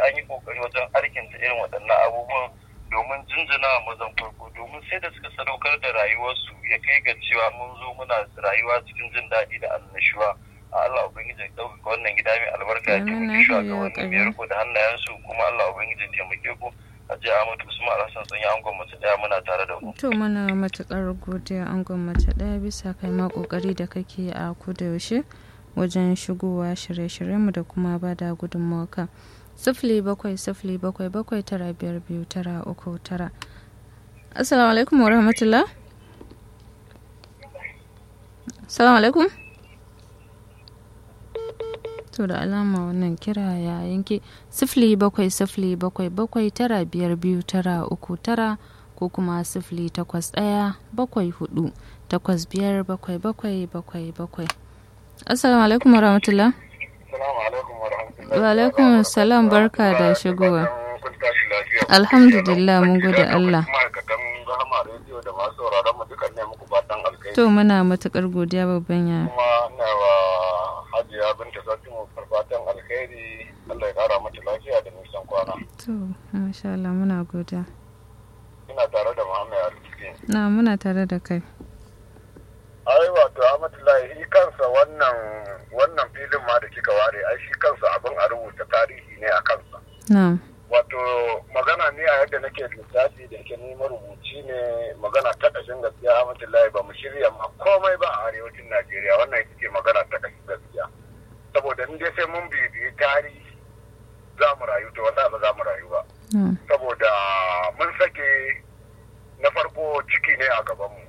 an yi kokari wajen arkinta irin waɗannan abubuwan domin jinjina mazan farko domin sai da suka sadaukar da rayuwarsu ya kai ga cewa mun zo muna rayuwa cikin jin daɗi da annashuwa Allah Ubangiji ya ɗaukaka wannan gida mai albarka ya taimaki shugabannin biyar ku da hannayensu kuma Allah Ubangiji ya taimake ku a jiya Ahmadu Usman Alhassan sun yi angon mace ɗaya muna tare da ku. To muna matuƙar godiya angon mace ɗaya bisa kai ma ƙoƙari da kake a kuda yaushe wajen shigowa shirye-shiryenmu da kuma ba da gudunmawa sifili bakwai sifili bakwai bakwai tara biyar biyu tara uku tara. Assalamu alaikum wa rahmatullah. Assalamu alaikum. to da alama wannan kira ya yanke sifili bakwai sifili bakwai bakwai tara biyar biyu tara uku tara ko kuma sifili takwas ɗaya bakwai hudu takwas biyar bakwai bakwai bakwai bakwai assalamu alaikum warahmatullah wa alaikum salam barka da shigowa alhamdulillah mun gode allah to muna matukar godiya babban ya hajiya binta sarkin fatan alkhairi Allah ya kara mata lafiya da nisan kwana. To, masha Allah muna godiya. Ina tare da Muhammad Arziki. Na muna tare da kai. Ai wato Ahmadullahi shi kansa wannan wannan filin ma da kika ware ai shi kansa abin a rubuta tarihi ne a kansa. Na. Wato magana ne a yadda nake lissafi da ke neman rubuci ne magana ta ƙashin gaskiya Ahmadullahi ba mu shirya ma komai ba a arewacin Najeriya wannan ita ce magana ta ƙashin gaskiya. saboda in dai sai mun bibiyi tarihi za mu rayu to wanda ba za mu rayu ba saboda mun sake na farko ciki ne a gabanmu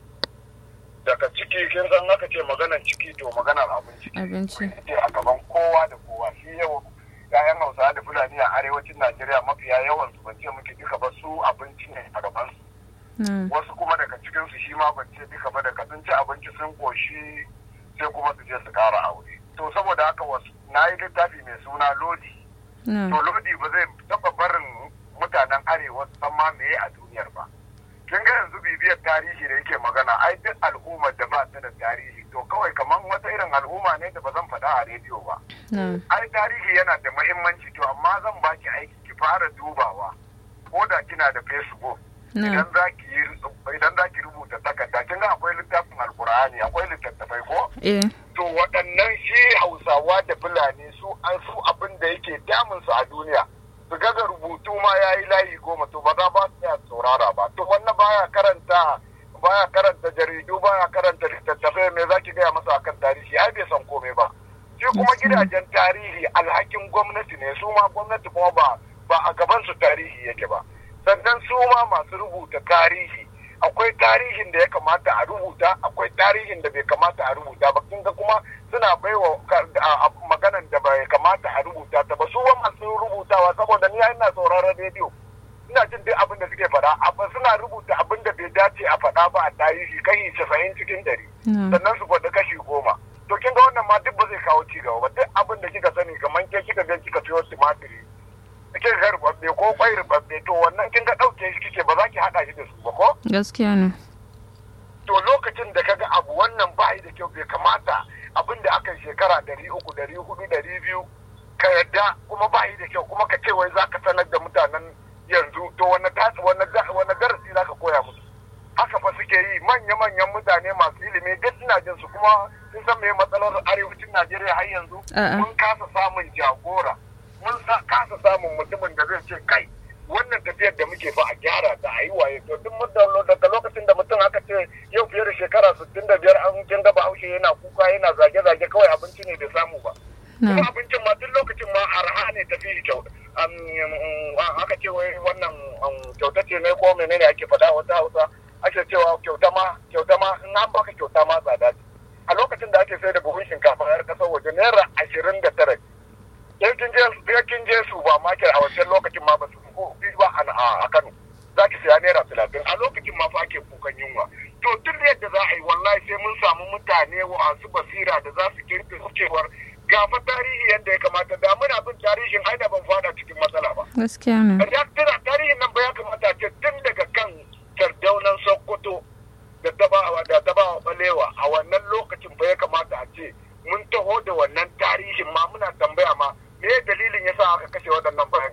daga ciki kin san aka ce maganar ciki to maganar abinci abinci ce a gaban kowa da kowa shi yau yayan hausa da fulani a arewacin najeriya mafiya yawan su ban ce muke duka ba su abinci ne a gaban su wasu kuma daga cikin su shi ma ban ce duka ba daga sun ci abinci sun koshi sai kuma su je su kara aure to saboda haka wasu na yi littafi mai suna lodi to lodi ba zai taba barin mutanen arewa san ma meye a duniyar ba kin ga yanzu bibiyar tarihi da yake magana ai duk al'ummar da ba ta da tarihi to kawai kamar wata irin al'umma ne da ba zan faɗa a rediyo ba ai tarihi yana da muhimmanci to amma zan baki aiki ki fara dubawa ko da kina da facebook idan za ki idan za ki rubuta takarda kin ga akwai littafin alkur'ani akwai littattafai ko to waɗannan shi hausawa da fulani su an su abin da yake damun su a duniya su gaga rubutu ma ya yi layi goma to ba za ba su ya saurara ba to wannan baya karanta baya karanta jaridu baya karanta littattafai me za ki gaya masa akan tarihi ai bai san komai ba shi kuma gidajen tarihi alhakin gwamnati ne su ma gwamnati kuma ba ba a gaban su tarihi yake ba sannan su ma masu rubuta tarihi akwai tarihin da ya kamata a rubuta akwai tarihin da bai kamata a rubuta ba kin ga kuma suna baiwa maganan da bai kamata a rubuta ta ba su ba masu rubutawa saboda ni ina sauraron rediyo ina jin duk abin da suke faɗa amma suna rubuta abin da bai dace a faɗa ba a tarihi kashi casa'in cikin ɗari sannan su faɗi kashi goma to kin ga wannan ma duk ba zai kawo ci gaba ba duk abin da kika sani kamar ke kika ga kika siyo tumatiri kika ga rubabbe ko kwai rubabbe to wannan kin ga ɗauke shi kike ba za ki haɗa shi da su ba ko gaskiya ne to lokacin da kaga abu wannan ba da kyau bai kamata abin da aka shekara ɗari uku ɗari hudu ɗari biyu ka yadda kuma ba da kyau kuma ka ce wai za ka sanar da mutanen yanzu to wani darasi za ka koya musu haka fa suke yi manya-manyan mutane masu ilimi duk ina jin su kuma sun san me matsalar arewacin najeriya har yanzu mun kasa samun jagora mun kasa samun mutumin da zai ce kai wannan tafiyar da muke fa a gyara ta a yi waye to duk daga lokacin da mutum aka ce yau fiye da shekara sittin da biyar an kin gaba haushe yana kuka yana zage-zage kawai abinci ne bai samu ba kuma abincin ma duk lokacin ma arha ne tafi kyau aka ce wai wannan kyauta ce ne ko menene ake faɗa wata hausa ake cewa kyauta ma kyauta ma in an baka kyauta ma tsada ce a lokacin da ake sai da buhun shinkafa yar kasar waje naira ashirin da tara sai kin je kin je su ba market a wancan lokacin ma ba su ko ba a Kano za ki siya naira talatin a lokacin ma fa ake kukan yunwa to duk yadda za a yi wallahi sai mun samu mutane wasu basira da za su kirkiro cewar gafa tarihi yadda ya kamata da muna bin tarihin ai da ban fada cikin matsala ba gaskiya ne da tana